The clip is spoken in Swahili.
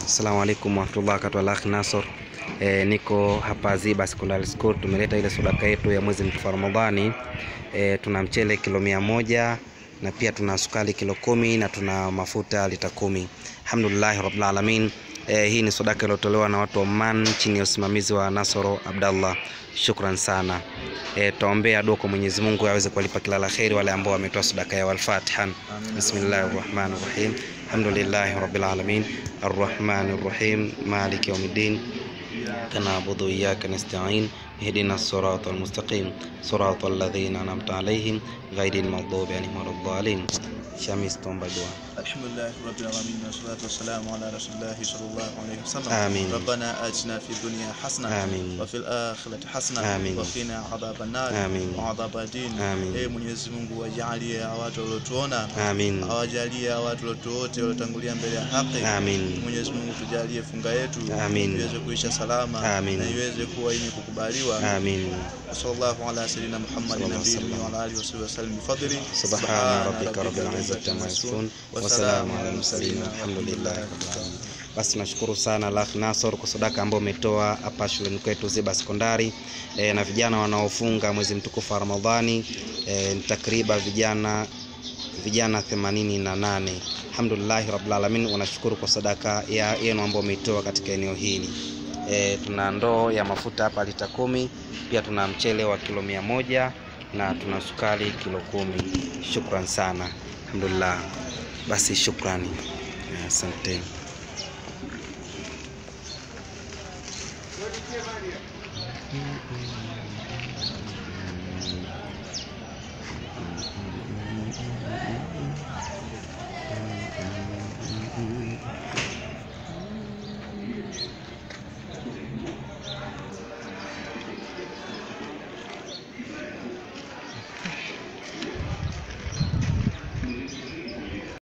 Assalamu alaikum warahmatullahi wabarakatuh. Al-Akh Nasor. E, niko hapa Ziba Secondary School. Tumeleta ile sadaka yetu ya mwezi mtukufu wa Ramadhani. E, tuna mchele kilo mia moja na pia tuna sukari kilo kumi na tuna mafuta lita kumi. Alhamdulillah rabbil alamin. E, hii ni sadaka iliyotolewa na watu wa Oman chini ya usimamizi wa Nasoro Abdallah. Shukran sana. E, tutaombea dua kwa Mwenyezi Mungu aweze kuwalipa kila la kheri wale ambao wametoa sadaka yao. Al-Fatiha. Bismillahir Rahmanir Rahim. Alhamdulillahi Rabbil Alamin. Arrahmanir Rahim. Maliki Yawmiddin. إياك نعبد وإياك نستعين اهدنا الصراط المستقيم صراط الذين أنعمت عليهم غير المغضوب عليهم ولا الضالين شمس تومبا دعاء الحمد لله رب العالمين والصلاة والسلام على رسول الله صلى الله عليه وسلم آمين. ربنا آتنا في الدنيا حسنة آمين. وفي الآخرة حسنة آمين. وقنا عذاب النار آمين. وعذاب الدين آمين. Ee Mwenyezi Mungu wajalie hawa watu waliotuona آمين awajalie hawa watu waliotu wote waliotangulia mbele ya haki آمين Mwenyezi Mungu tujalie funga yetu Amin. iweze kuisha salama Amin. na iweze kuwa yenye kukubaliwa آمين sallallahu ala sayyidina Muhammad Sallallahu nabiyyi alaihi wa ala alihi wa sahbihi wasallam bifadli سبحان ربك رب العزة عما يصفون وسلام على المرسلين والحمد لله رب العالمين. Basi nashukuru sana Al-Akh Nasor kwa sadaka ambayo umetoa hapa shuleni kwetu Ziba Sekondari e, na vijana wanaofunga mwezi mtukufu wa Ramadhani e, ni takriban vijana vijana 88. Alhamdulillah rabbil alamin, wanashukuru kwa sadaka ya yenu ambayo umeitoa katika eneo hili. E, tuna ndoo ya mafuta hapa lita kumi, pia tuna mchele wa kilo mia moja na tuna sukari kilo kumi. Shukran sana, alhamdulillah. Basi shukrani, asante.